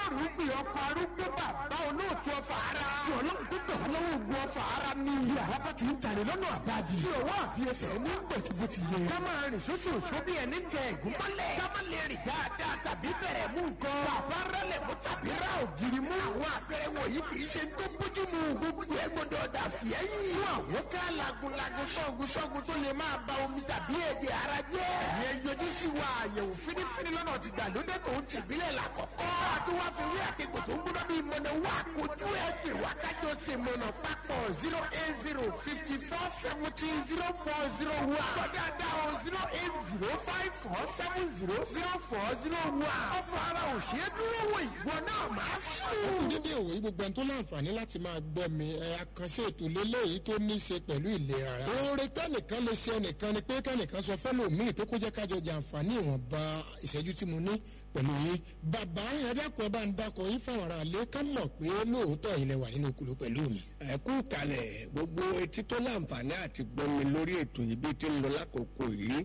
rúgbìn ọkọ̀ arúgbó bàbá olóòtú ọfà ara. tí ọlọ́run tó bẹ̀ wọ́n lọ́wọ́ ogun ọfà ara ní iye àlábá ti ń tàlẹ̀ lọ́nà àbájì. tí òwò àfiyèsẹ̀ ní gbẹ̀tùgbò ti yẹ. ká máa rìn sóṣooṣo bí ẹni tẹ ẹ̀gún mọ́lẹ̀. ká má lè rìn dáadáa tàbí bẹ̀rẹ̀ mú nǹkan. bàbá rẹlẹ̀ mú tàbí ra ògiri mú. àwọn àpẹẹrẹ wọ̀nyí kì í ṣe tó bójú mu gbogbo ẹ̀ gbọ́dọ̀ dà fìẹ́ yìí. fún àwọn ká lagunlagun sọ́gun sọ́gun tó lè máa ba omi tàbí ẹ̀jẹ̀ ara jẹ́. ìyẹn yọjú sí wa àyẹ̀wò fínífíní lọ́nà ti gbàlódé tó ń tìbílẹ̀ làkọ̀kọ́. àti wá fi rí àkekò tó ń gbọ́dọ̀ bí mọ̀nà wá kojú ẹ̀ pè wá kájọ ṣe mọ̀nà papọ̀ zero eight zero fifty four seventeen zero four zero one. sọdá dá o zero eight zero five four seven zero zero four zero one. ọ̀fọ̀ ara ò ṣe é dúró wò ìwọ náà máa sùn. dédé òwe gbogbo ẹni tó láǹfààní láti máa gbọ́ mi ẹ àkànṣe ètò lélẹ́yìí tó ní í ṣe pẹ̀lú ìlera ara. oore kẹ́nìkan lè ṣe ẹnìkan ni pé kẹ́nìkan sọ fẹ́lòmíì tó kó jẹ́ kájọ jàǹfààní ìwọ̀nba ìṣẹ́jú tí mo ní pẹ̀lú yín. bàbá ẹ̀dàkùn ẹ̀ bá ń dakọ̀ yín fáwọn ará ilé ká mọ̀ pé lóòótọ́ ilẹ̀ wà nínú okùnrin pẹ̀lú mi. ẹ kú kalẹ̀ gbogbo etí tó láǹfààní àti gbọ́mi lórí ètò yìí bí ti ń lọ lákòókò yìí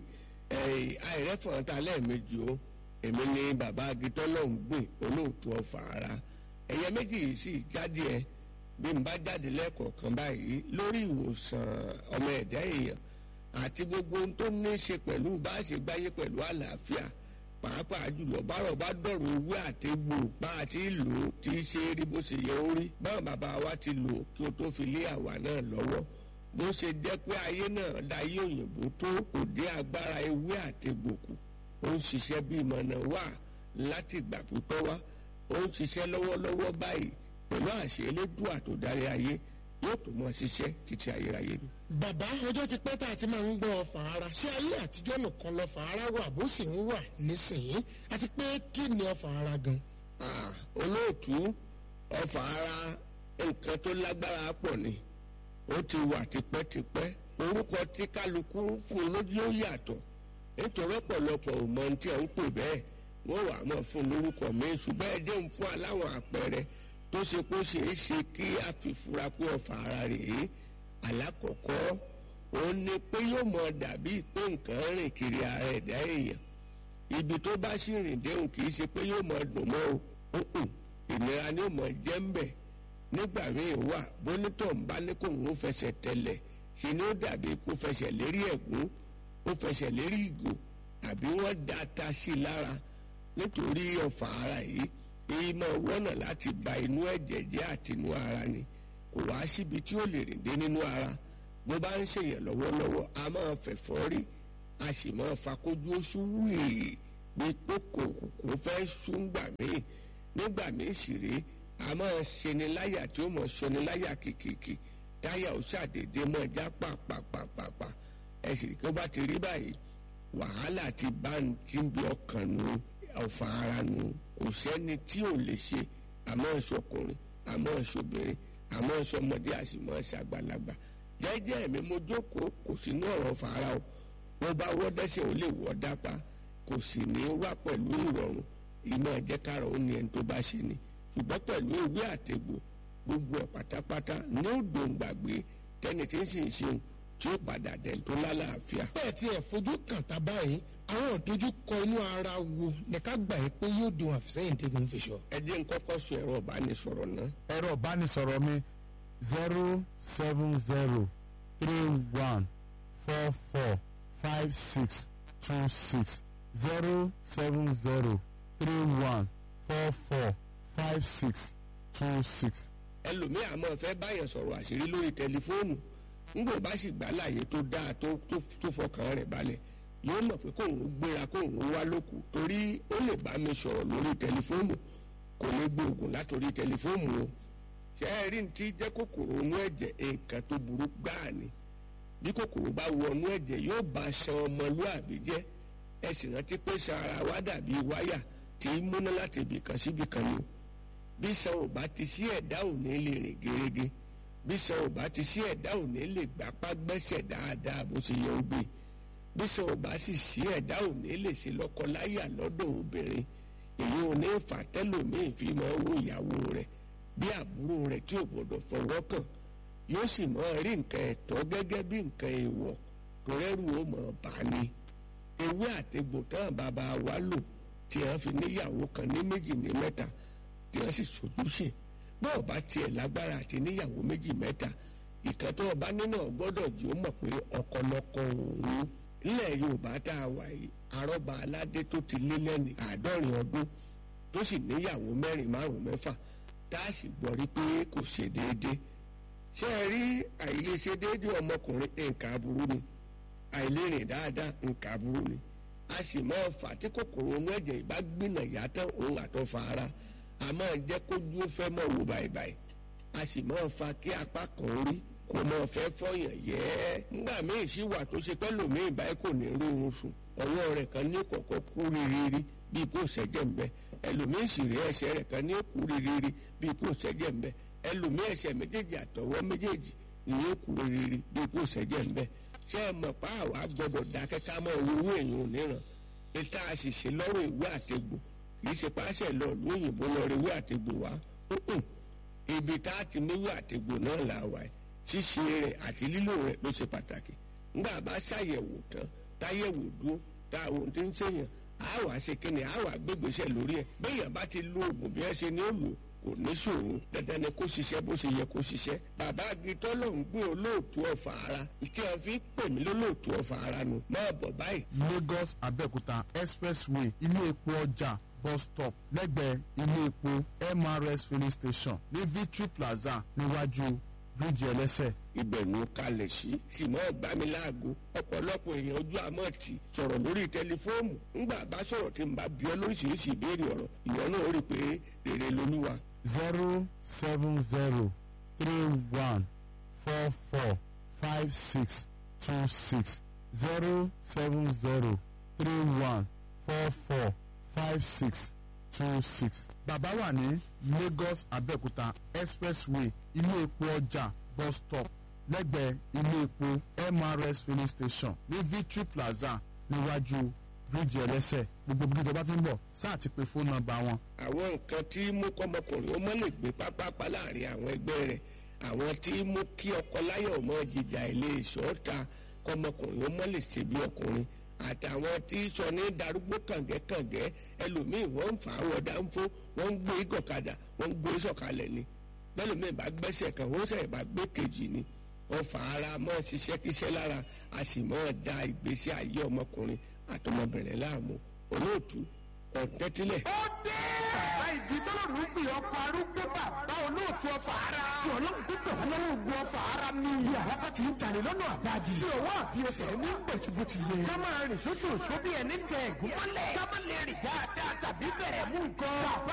àìrẹ́fọ̀n ta lẹ́ẹ̀mejì o èmi ni bàbá agitọ́ náà ń gbìn olóòtú ọ̀fà ara ẹ̀yẹ méjì yìí sì jáde ẹ bí n bá jáde lẹ́ẹ̀kọ̀ọ̀kan báyìí lórí ìwòsàn ọmọ ẹ̀dá èèyàn àti gbogbo ohun tó ní í ṣe pẹ̀lú bá a ṣe gbáyé pẹ̀lú àlàáfíà pàápàá jùlọ bárọ̀ bá dọ̀rọ̀ owó àtẹ̀gbò bá a ti lò ó tí í ṣe rí bó ṣe yẹ ó rí báwọn bàbá wa ti lò ó kí o tó fi lé àwa náà lọ́wọ́ bó ṣe jẹ́ pé ayé náà dayé òyìnbó tó òde agbára ewé àtẹ̀gbò kù ó ń ṣiṣẹ́ bí ìmọ̀nà wà láti ìgbà pípẹ́ wá ó ń ṣiṣẹ́ lọ́wọ́lọ́wọ́ báyìí pẹ̀lú àṣẹ elédùà tó darí ayé yóò tó mọ ṣiṣẹ́ títí ayérayé ni. bàbá ọjọ́ ti pẹ́ tá a ti máa ń gbọ́ ọfà ara ṣé ayé àtijọ́ nìkan lọ́fà ara wà bó sì ń wà nísìnyí àti pé kí ni ọfà ara gan. Ah, olóòtú ọfà ara nǹkan tó lágbára pọ̀ ni ó ti wà tipẹ́tipẹ́ orúkọ tí kálukú fún lójú ó yàtọ̀ nítorí ọ̀pọ̀lọpọ̀ ò mọ ohun tí à ń pè bẹ́ẹ̀ wọ́n wà á mọ̀ fún lórúkọ mi ṣùgbọ́n ẹ jẹ́ ń fún aláwọ̀ àpẹẹrẹ tó ṣe kó ṣeé ṣe kí a fi fura pé ọfà ara rèé alákọ̀ọ́kọ́ òun ni pé yóò mọ dàbí pé nǹkan rìn kiri ara ẹ̀dá èèyàn ibi tó bá sì rìn déhùn kì í ṣe pé yóò mọ dùn mọ́ o òkùn ìnira ni yóò mọ jẹ́ ń bẹ̀ nígbà míì wà bónítọ̀ ń bá ní kó òun fẹsẹ̀ tẹ̀lẹ̀ ṣe ni ó dàbí kó fẹsẹ̀ lérí ẹ̀gún ó fẹsẹ̀ lérí ìgò àbí wọ́n da ata sí i lára nítorí ọ̀fà ara yìí èyí máa wọ́nà láti ba inú ẹ̀jẹ̀ jẹ́ àti inú ara ni kò wá síbi tí ó lè rìn dé nínú ara bó bá ń ṣèyàn lọ́wọ́lọ́wọ́ a máa fẹ̀fọ́ rí a sì máa fakójú oṣù wíì bí kókò kò fẹ́ ṣúngbà míì nígbà míì sì rèé a máa ṣeni láyà tí ó mọ̀ ṣeni láyà kìkìkì táyà ó ṣàdédé mọ́ já pàpàpàpàpà ẹ sì rí kí ó bá ti rí báyìí wàhálà ti bá ń tí ń bí ọkàn nù ọ̀fà ara nù kò sẹ́ni tí ò lè ṣe àmọ́ ìṣọkùnrin àmọ́ ìṣobìnrin àmọ́ ìṣọmọdé àṣìmọ́ ìṣàgbàlagbà jẹ́jẹ́ mi mo jókòó kò sínú ọ̀rọ̀ ọ̀fà ara o bó bá wọ́ dẹ́sẹ̀ ó lè wọ́ dápá kò sì ní wá pẹ̀lú ìrọ̀rùn ìmọ̀ ẹ̀jẹ̀kára ó ní ẹni tó bá ṣe ni ṣùgbọ́n pẹ̀lú ewé àtẹ̀gbò gbogbo ẹ̀ pátápátá ní òdòǹgbàgbé tẹ́ni tí ń sì ń ṣeun tí ó padà dẹ̀ tó lálàáfíà. bẹ́ẹ̀ tí ẹ̀ fojú kàn tá báyìí àwọn òdojú kọ inú ara wo ní ká gbà yín pé yóò dùn àfisẹ́yìn tẹ́gun fi sọ. ẹ jẹ́ ń kọ́kọ́ sọ ẹ̀rọ ìbánisọ̀rọ̀ náà. ẹ̀rọ ìbánisọ̀rọ̀ mi zero seven zero three one four four five six two six zero seven zero three one four four five six two six. ẹlòmíì àmọ́ fẹ́ báyàn sọ̀rọ̀ àṣírí lórí tẹlifóònù ńgbò bá sì gbà láàyè tó dáa tó tó tó fọkàn rẹ̀ balẹ̀ yóò mọ̀ pé kóun gbéra kóun wá lóku torí ó lè bá mi sọ̀rọ̀ lórí tẹlifóònù kò ní gbóògùn látòrí tẹlifóònù o ṣé ẹ rí ní ti jẹ́ kòkòrò inú ẹ̀jẹ̀ nǹkan tó burú gbáà ni bí kòkòrò bá wọnú ẹ̀jẹ̀ yóò bá ṣan ọmọlúàbí jẹ́ ẹ sì rántí pé ṣan ara wa dàbí wáyà tí í múná láti ibìkan síbìkan ni o bí ṣan ò bá ti sí ẹ̀dá ò ní lè rìn gerege bí ṣan ò bá ti sí ẹ̀dá ò ní lè gbapá gbẹ́sẹ̀ dáadáa bó ṣe yẹ ó gbé bí ṣan ò bá sì sí ẹ̀dá ò ní lè ṣe lọ́kọláyà lọ́dọ̀ obìnrin èyí ò ní fà tẹ́lòmíì fi máa wo ìyàwó rẹ̀ bí àbúrò rẹ̀ tí ò gbọdọ̀ fọwọ́ kàn yóò sì máa rí nǹkan ẹ̀tọ́ gẹ́gẹ́ bí nǹkan èèwọ̀ tó rẹ́rù ó mọ̀ bá ní ewé àtegbò tán bàbá wa lò tí wọ́n fi níyàwó kan ní méjì ní mẹ́ta tí wọ́n sì sojúṣe bọ́ọ̀ bá tiẹ̀ lágbára àti níyàwó méjì mẹ́ta ìkan tó ọba nínú gbọ́dọ̀ jí ó mọ̀ pé ọkọlọkọ òun nílẹ̀ yorùbá tá a wà yìí arọ́ba aládé tó ti lé lẹ́ni àádọ́rin ọdún tó sì níyàwó mẹ́rin márùn mẹ́fà tá a sì gbọ́ rí pé kò ṣe déédéé ṣé ẹ rí àìlèṣe déédéé ọmọkùnrin nǹkan aburú ni àìlérìn dáadáa nǹkan aburú ni a sì máa fà tí kòkòrò inú ẹ̀jẹ̀ ìbá gbìnà yàtọ̀ òun àtọ́fà ara a máa jẹ́ kójú ó fẹ́ mọ̀ wò báyìí a sì máa fa kí apá kan orí kò máa fẹ́ fọyàn yẹ́ nígbà míì sì wà tó ṣe pẹ́lú mi ìbáyìí kò ní rí oorun sùn ọwọ́ rẹ̀ kan ní kọ̀kọ́ kú rírírí bíi kò ṣẹ́jẹ̀ ń bẹ ẹlòmíì sì rí ẹsẹ̀ rẹ̀ kan ní kú rírírí bíi kò ṣẹ́jẹ̀ ń bẹ ẹlòmíì ẹsẹ̀ méjèèjì àtọwọ́ méjèèjì ní yóò kú rírírí bíi kò ṣẹ́jẹ̀ ń bẹ ṣé ẹ mọ̀ pa àwa gbọ́dọ̀ dákẹ́ ká mọ̀ owó èèyàn níran níta àṣìṣe lọ́rọ̀ ìwé àtegbò kì í ṣe páṣẹ lọ lóyìnbó lọ rí ìwé àtegbò wá ibi tá a ti níwé àtegbò náà là wà ẹ ṣíṣe rẹ̀ àti lílò rẹ̀ ló ṣe pàtàkì ńgbà bá ṣàyẹ̀wò tán táyẹ̀wò dúró tá àwọn ohun tí ń ṣèyàn á wàá ṣe kíni á wàá gbégbèsè lórí ẹ̀ béèyàn bá ti lo oògùn bí ẹ ṣe ní ó lò kò ní ṣòro dandan ni kó ṣiṣẹ́ bó ṣe yẹ kó ṣiṣẹ́ bàbá agitọ́ ló ń gbé olóòtú ọ̀fà ara tí wọ́n fi pè mí lólóòtú ọ̀fà ara nu máa bọ̀ báyìí. lagos abẹ́òkúta expressway ilé epo ọjà bus stop lẹ́gbẹ̀ẹ́ ilé epo mrs filling station ní victory plaza níwájú bíríìjì ẹlẹ́sẹ̀. ibẹ̀ ló kalẹ̀ sí sì mọ́ gbami láago ọ̀pọ̀lọpọ̀ èèyàn ojú àmọ́ ti sọ̀rọ̀ lórí tẹlifóònù ńgbà bá sọ̀rọ̀ tí n bá bí ọ lóríṣiríṣi ìbéèrè ọ̀rọ̀ ìwọ náà rí i pé rere lolúwa. zero seven zero three one four four five six two six zero seven zero three one four four five six two six. bàbá wà ní lagos abẹ́òkúta expressway ilé epo ọjà bus stop lẹ́gbẹ̀ẹ́ ilé epo mrs filling station ní victory plaza níwájú bíríìjì ẹlẹ́sẹ̀ gbogbo bí ìjọba ti ń bọ̀ sáà ti pe fóònù nọ́mbà wọn àwọn nǹkan tí mú kọ́mọkùnrin ó mọ́ lè gbé pápápá láàrin àwọn ẹgbẹ́ rẹ̀ àwọn tí mú kí ọkọ láyọ̀ mọ́ jìjà ilé ìṣọ́ta kọ́mọkùnrin ó mọ́ lè ṣe bí ọkùnrin àtàwọn tí sọ ní darúgbó kàngẹ́kàngẹ́ ẹlòmíì wọ́n ń fà á wọ dáńfó wọ́n ń gbé gọ̀kadà wọ́n ń gbé sọ̀kalẹ̀ ni bẹ́lòmíì bá gbẹ́sẹ̀ kan wọ́n sẹ̀ bá gbé kejì ni ọfà ara mọ́ ṣiṣẹ́ kíṣẹ́ lára a sì mọ́ da ìgbésí ayé ọmọkùnrin àtọmọbìnrin láàmú olóòtú ọ̀tẹ́tílẹ̀. ó dé. bàbá ìdí tọ́lọ́rù ń pè ọkọ̀ arúgbó bàbá olóòtú ọfà ara. tí ọlọ́run tó bẹ̀rẹ̀ lọ́wọ́ ogun ọfà ara ní iye àràbà tí ń jalè lọ́nà àbájì. tí ọwọ́ àfiyèsẹ̀ ní gbẹ̀tùbùtì yẹ. ká máa rìn sóṣooṣo bí ẹni tẹ ẹ̀gún mọ́lẹ̀. ká má lè rìn dáadáa tàbí bẹ̀rẹ̀ mú nǹkan. bàbá